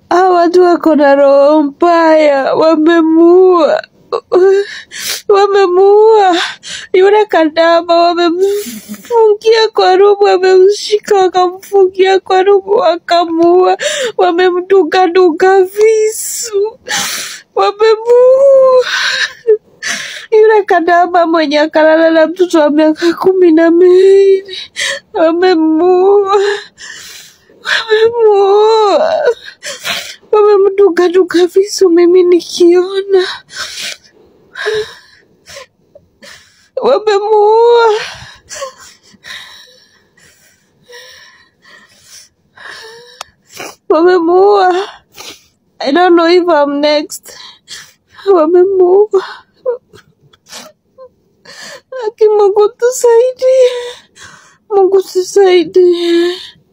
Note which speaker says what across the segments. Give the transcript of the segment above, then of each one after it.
Speaker 1: Hawa watu wako na roho mbaya, wamemuua wamemuua yule kadama, wamemfungia kwa rumu, wamemshika wakamfungia kwa rumu, wakamuua, wamemdungadunga visu, wamemuua yule kadama mwenye akalala na mtoto wa miaka kumi na miwili, wamemuua, wamemuua, wamemdungadunga visu, mimi nikiona wamemuua. wamemuua. I don't know if I'm next. Wamemuua. Aki Mungu tusaidie, Mungu tusaidie.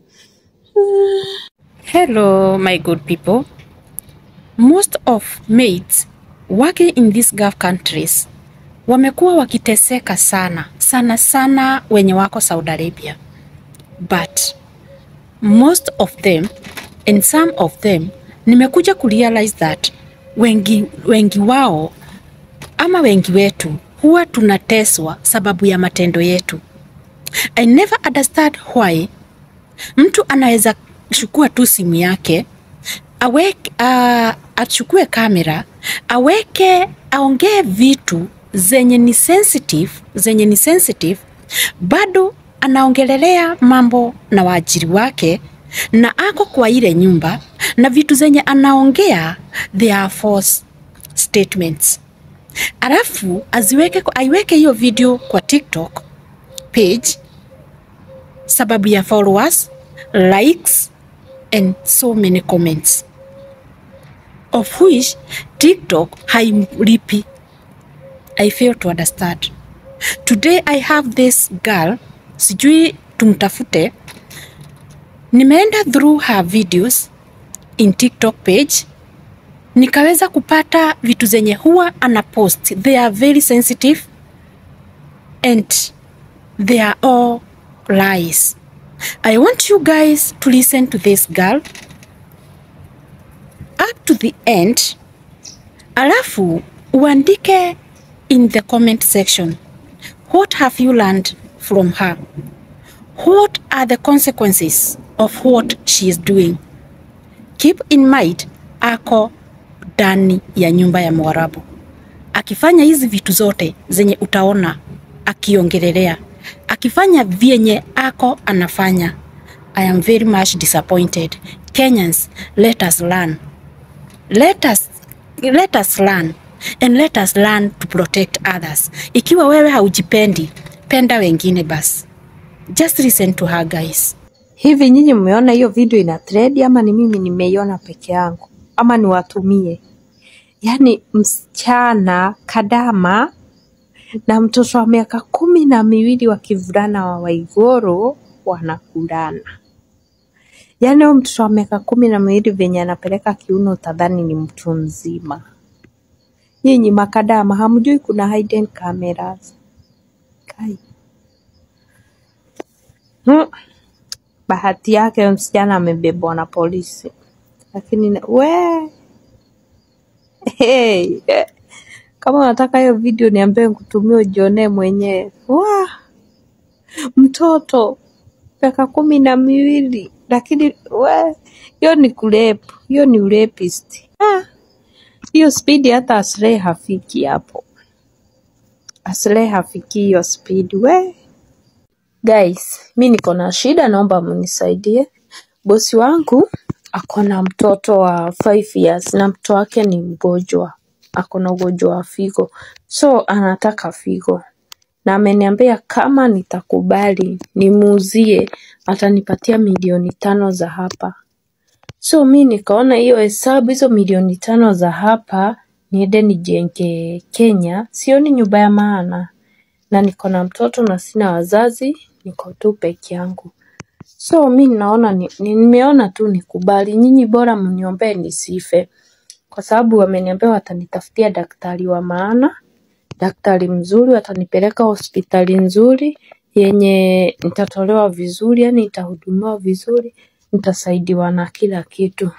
Speaker 2: Hello, my good people. Most of maids working in these Gulf countries wamekuwa wakiteseka sana sana sana, wenye wako Saudi Arabia, but most of them and some of them nimekuja kurealize that wengi, wengi wao ama wengi wetu huwa tunateswa sababu ya matendo yetu. I never understand why mtu anaweza chukua tu simu yake aweke, uh, achukue kamera aweke aongee vitu zenye ni sensitive, zenye ni sensitive, bado anaongelelea mambo na waajiri wake na ako kwa ile nyumba na vitu zenye anaongea they are false statements, alafu aziweke, aiweke hiyo video kwa TikTok page sababu ya followers, likes and so many comments of which TikTok haimlipi. I fail to understand. Today I have this girl, sijui tumtafute. Nimeenda through her videos in TikTok page nikaweza kupata vitu zenye huwa ana post. They are very sensitive and they are all lies. I want you guys to listen to this girl up to the end, alafu uandike in the comment section what have you learned from her? What are the consequences of what she is doing? Keep in mind ako ndani ya nyumba ya Mwarabu akifanya hizi vitu zote zenye utaona akiongelelea, akifanya vyenye ako anafanya. I am very much disappointed. Kenyans, let us learn. Let us, let us learn and let us learn to protect others. Ikiwa wewe haujipendi, penda wengine basi. Just listen to her guys.
Speaker 1: Hivi nyinyi mmeona hiyo video ina trend ama ni mimi nimeiona peke yangu ama niwatumie? Yaani msichana kadama na mtoto wa miaka kumi na miwili wa kivulana wa Waigoro wanakulana. Yaani huyo mtoto wa miaka kumi na miwili venye anapeleka kiuno utadhani ni mtu mzima. Nyinyi makadama hamjui kuna hidden cameras. Kai. Hmm. Bahati yake huyo msichana amebebwa na polisi, lakini na- we hey. eh. Kama unataka hiyo video niambie nikutumie ujionee mwenyewe. Wah, mtoto miaka kumi na miwili lakini we hiyo ni kurepu, hiyo ni urepist. Ah, hiyo spidi hata Aslay hafiki hapo, Aslay hafiki hiyo spidi we. Guys, mi niko na shida, naomba mnisaidie. Bosi wangu ako na mtoto wa 5 years na mtoto wake ni mgonjwa, ako na ugonjwa wa figo, so anataka figo na ameniambia kama nitakubali nimuuzie atanipatia milioni tano za hapa. So mi nikaona hiyo hesabu, hizo milioni tano za hapa niende nijenge Kenya, sioni nyumba ya maana, na niko na mtoto na sina wazazi, niko tu peke yangu. So mi naona ni, ni, nimeona tu nikubali, nyinyi bora mniombee nisife, kwa sababu wameniambia watanitafutia daktari wa maana, daktari mzuri, watanipeleka hospitali nzuri yenye nitatolewa vizuri, yani nitahudumiwa vizuri, nitasaidiwa na kila kitu.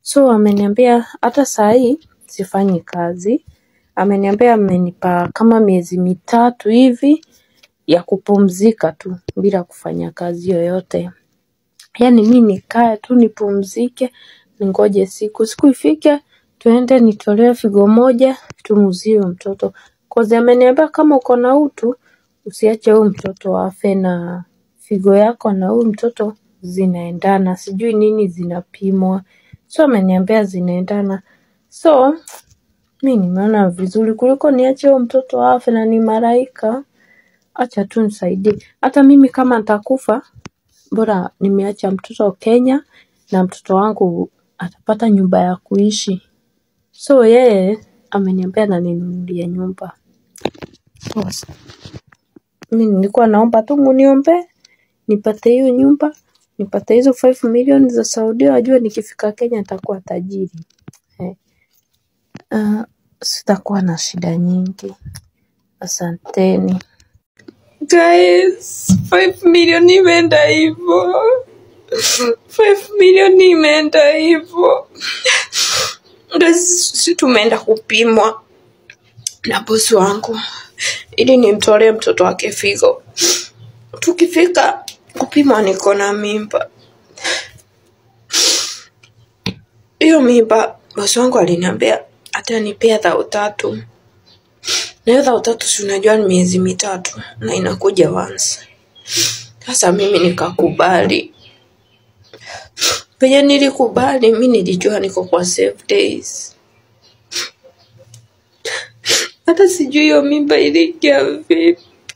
Speaker 1: So ameniambia hata saa hii sifanyi kazi. Ameniambia amenipa kama miezi mitatu hivi ya kupumzika tu bila kufanya kazi yoyote. Yaani mi nikae tu nipumzike, ningoje siku. Siku ifike, tuende nitolewe figo moja, tumuuzie huyo mtoto. Cause ameniambia kama uko na utu, usiache huyu mtoto afe na figo yako na huyu mtoto zinaendana. Sijui nini zinapimwa. So ameniambia zinaendana. So, mi nimeona vizuri kuliko niache huyo mtoto afe na ni malaika. Acha tu nisaidie. Hata mimi kama nitakufa, bora nimeacha mtoto Kenya na mtoto wangu atapata nyumba ya kuishi. So yeye ameniambia ananinunulia nyumba. So, mi nilikuwa naomba tu muniombee nipate hiyo nyumba, nipate hizo 5 million za Saudia, wajue nikifika Kenya nitakuwa tajiri. Eh, ah, sitakuwa na shida nyingi. Asanteni. Guys, 5 million imeenda hivyo. 5 million imeenda hivyo. Guys, si tumeenda kupimwa na bosi wangu ili nimtolee mtoto wake figo. Tukifika kupimwa niko na mimba. Hiyo mimba bosi wangu aliniambia atanipea dhao tatu. Na hiyo dhao tatu si unajua ni miezi mitatu na inakuja once. Sasa mimi nikakubali. Penye nilikubali mi nilijua niko kwa safe days. Hata sijui hiyo mimba iliingia vipi.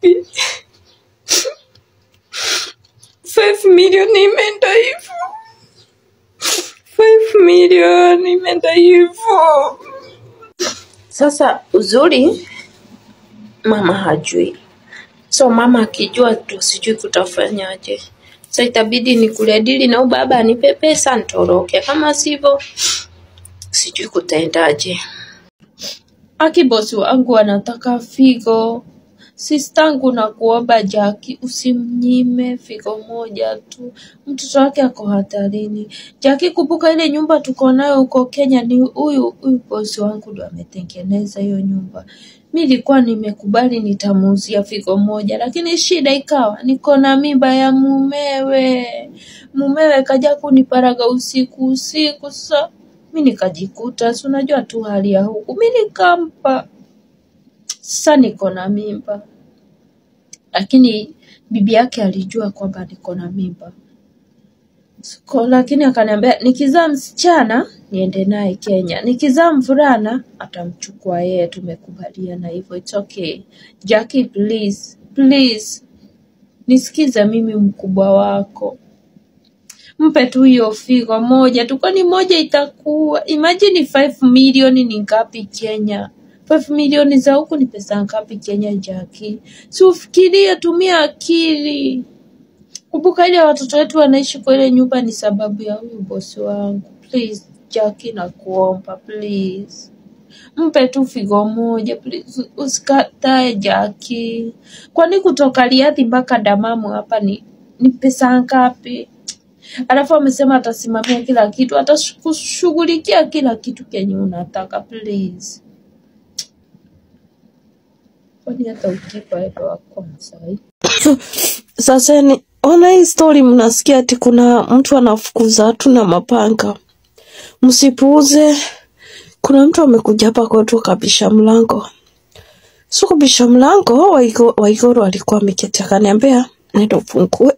Speaker 1: 5 million imeenda hivyo. 5 million imeenda hivyo. Sasa uzuri mama hajui. So mama akijua tu sijui kutafanyaje. So itabidi nikule dili na huyu baba anipe pesa nitoroke. Kama sivyo sijui kutaendaje. Aki bosi wangu anataka figo. Sistangu na kuomba Jaki usimnyime figo moja tu. Mtoto wake ako hatarini. Jaki kumbuka ile nyumba tuko nayo huko Kenya ni huyu huyu bosi wangu ndo ametengeneza hiyo nyumba. Mi nilikuwa nimekubali nitamuuzia figo moja lakini shida ikawa niko na mimba ya mumewe. Mumewe kaja kuniparaga usiku usiku sasa mi nikajikuta si unajua tu hali ya huku mi nikampa sasa niko na mimba lakini bibi yake alijua kwamba niko na mimba Siko, lakini akaniambia nikizaa msichana niende naye Kenya, nikizaa mvulana atamchukua yeye. Tumekubaliana hivyo, it's okay. Jackie, please please, nisikize mimi mkubwa wako, mpe tu hiyo figo moja tu, kwani moja itakuwa imagine 5 milioni ni ngapi Kenya? 5 milioni za huku ni pesa ngapi Kenya, Jackie? Si ufikirie, tumia akili. Kumbuka ile watoto wetu wanaishi kwa ile nyumba ni sababu ya huyu bosi wangu. Please Jackie, nakuomba please, mpe tu figo moja please, usikatae Jackie. Kwani kutoka Riadhi mpaka Damamu hapa ni ni pesa ngapi? Alafu amesema atasimamia kila kitu, atakushughulikia kila kitu kenye unataka please. Kwani hata ukipa ndo wa kwanza eh?
Speaker 3: Sasa ni ona hii story, mnasikia ati kuna mtu anafukuza watu na mapanga. Msipuuze, kuna mtu amekuja hapa kwetu akabisha mlango. So kubisha mlango, Waigo- Waiguru alikuwa ameketi akaniambia nenda ufungue.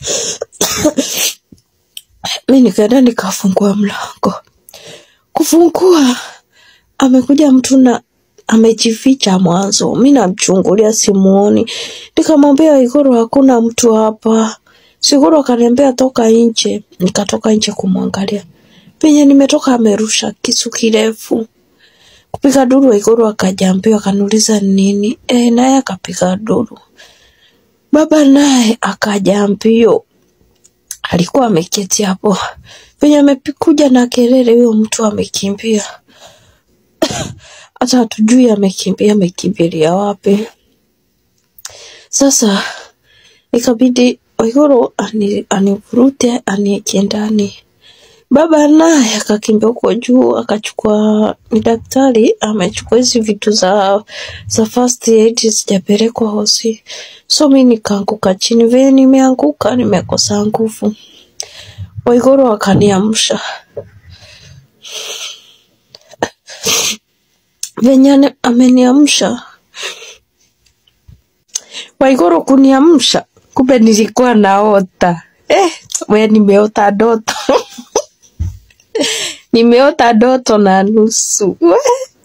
Speaker 3: Mi nikaenda nikafungua mlango. Kufungua, amekuja mtu na amejificha mwanzo. Mi namchungulia simuoni, nikamwambia Waiguru, hakuna mtu hapa. Siguru akaniambia toka nje, nikatoka nje kumwangalia. Penye nimetoka amerusha kisu kirefu kupiga duru. Waiguru akajaambiwa, akaniuliza ni nini, e, naye akapiga duru. Baba naye akaja mbio, alikuwa ameketi hapo penye amekuja na kelele, huyo mtu amekimbia, hata hatujui amekimbia amekimbilia wapi. Sasa ikabidi Waiguru ani- anivurute anieke ndani. Baba naye akakimbia huko juu akachukua, ni daktari amechukua hizi vitu za za first aid sijapelekwa hosi, so mi nikaanguka chini. Vile nimeanguka nimekosa nguvu, Waiguru akaniamsha. Venye ane- ameniamsha Waiguru kuniamsha, kumbe nilikuwa naota eh, we nimeota ndoto nimeota ndoto na nusu we